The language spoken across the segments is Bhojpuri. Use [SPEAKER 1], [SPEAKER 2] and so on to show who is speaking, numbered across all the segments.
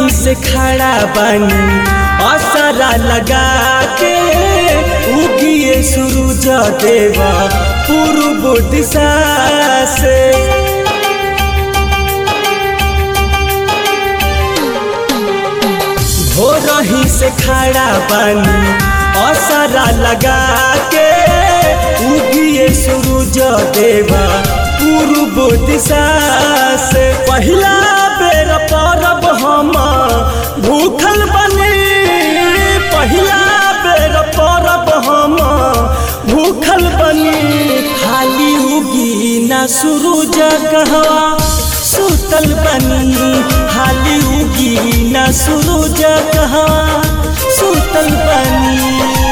[SPEAKER 1] रही से खड़ा बानी असरा लगा के उगिए सूरज देवा पूर्व दिशा से हो रही से खड़ा बानी असरा लगा के उगिए सूरज देवा पूर्व दिशा से पहिला बेर परब हम भूखल बनी पहिला बेर परब हम भूखल बनी खाली उगी ना सूरज कहवा सुतल बनी खाली उगी ना सूरज कहवा सुतल बनी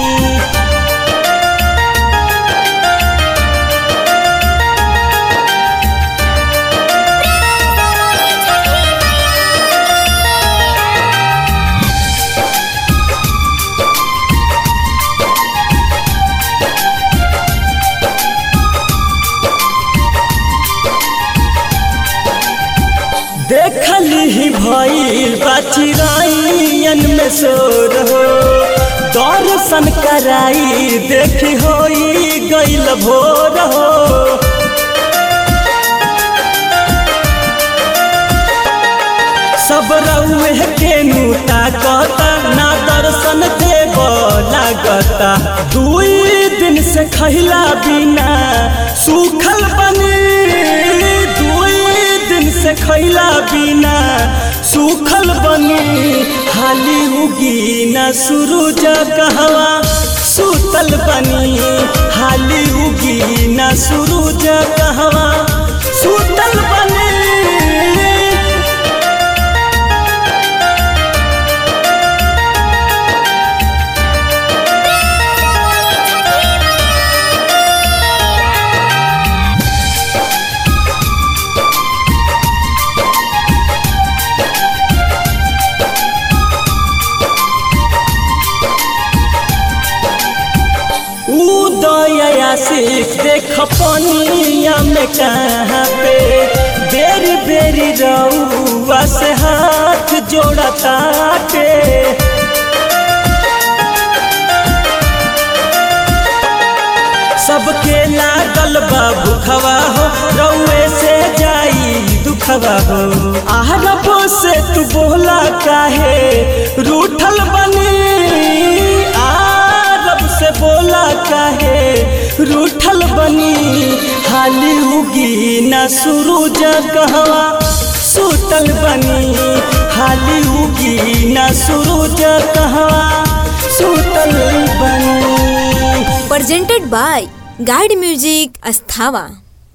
[SPEAKER 1] देखली ही भइल बचिराइन में सोर हो दर्शन कराई देखी होई गइल भोर हो सब रउए के नूता कहता ना दर्शन देव लागता दुई दिन से खैला बिना सूखल बनी दुई दिन से खैला बिना सूखल बनी हाली उगी ना सूरज कहवा सुतल बनी हाली उगी ना सूरज कहवा सुतल बनी उदयासिक देख पनिया में कहाँ पे बेरी बेरी रउआ से हाथ जोड़ता के सबके लागल बा भूखवा हो रउए से जाई दुखवा हो आहरब से तू बोला काहे रूठल बनी आरब से बोला काहे रूठल बनी हाली उगी ना सूरज कहवा सुतल बनी हाली उगी ना सूरज कहवा सुतल बनी
[SPEAKER 2] presented by Guide Music Asthava.